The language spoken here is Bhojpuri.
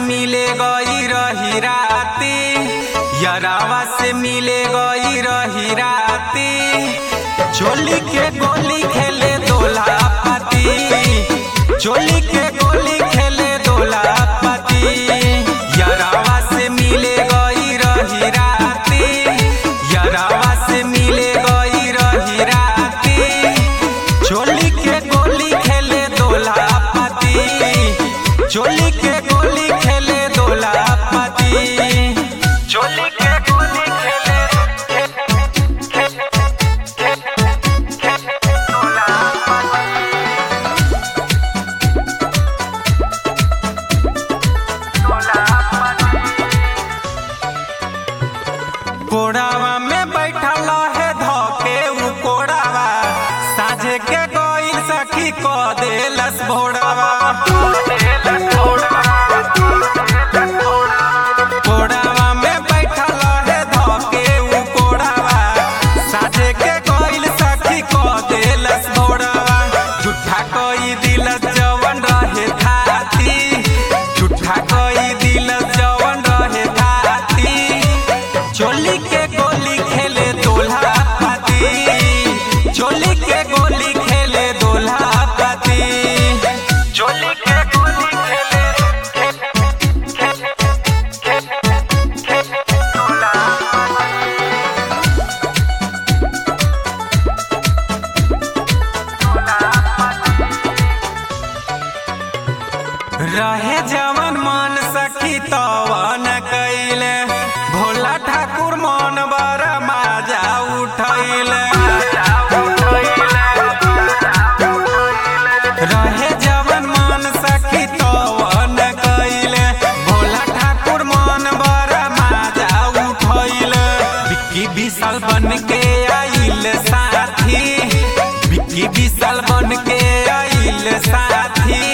मिले गई रही राती यरावा से मिले गई रही राती चोली के गोली खेले दोला पाती चोली के गोली खेले दोला पाती यरावा से मिले गई रही राती यरावा से मिले गई रही राती चोली के गोली खेले दोला पाती चोली के गोली खेले दोला पाती चोली के गोली खेले कोड़ावा में बैठल है धोके उ कोड़ावा साझे के गोइल सखी को देलस भोड़ावा कोड़ावा में बैठल है धोके उ कोड़ावा साझे के गोइल सखी को देलस भोड़ावा झूठा कोई दिलस जवन रहे थाती झूठा कोई दिलस जवन रहे थाती चोली के गोली खेले दोल्हा पाती चोली के गोली खेले दोल्हा पाती चोली के गोली खेले रहे जवन मन सखी तवन कैले भोला ठाकुर मन बर माजा उठैले रहे जवन मन सखी तवन कैले भोला ठाकुर मन बर माजा उठैले बिक्की विशाल बन के आइल साथी बिक्की विशाल बन के आइल साथी